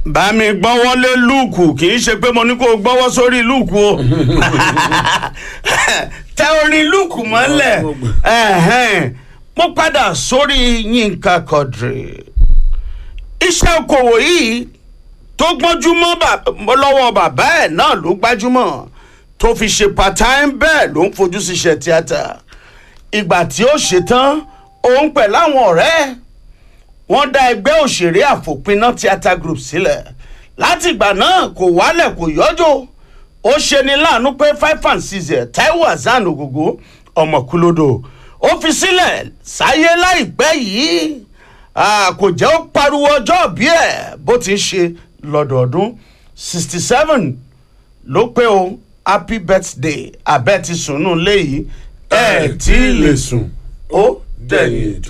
bá mi gbọ́wọ́ lé lúùkù kì í ṣe pé mo ní kó o gbọ́wọ́ sórí lúùkù o tẹ orin lúùkù mọ́lẹ̀ ẹ̀hẹ́n. mo padà sórí yínká quadri iṣẹ́ okòwò yìí tó gbọ́njúmọ́ bà- lọ́wọ́ bàbá ẹ̀ náà ló gbájúmọ̀ tó fi ṣe part-time bẹ́ẹ̀ ló ń fojú síṣẹ́ tíátà ìgbà tí ó ṣetán òun pẹ̀lú àwọn ọ̀rẹ́ ẹ̀ wọ́n dá ẹgbẹ́ òṣèré àfòpiná theatre group sílẹ̀ láti ìgbà náà kò wálẹ̀ kò yọjọ́ ó ṣe ni láàánú pé five and six ẹ̀ taiwo hasan ògògó ọmọkúlódò ó fi sílẹ̀ sáyé láìpẹ́ yìí Ah, kò jẹ́ ó pariwo ọjọ́ bí ẹ̀ bó ti ń ṣe lọ́dọọdún sixty seven ló pé o happy birthday abẹ́ ti sùn nù léyìí ẹ̀ tí ì lè sùn ó dẹ̀yìn ètò.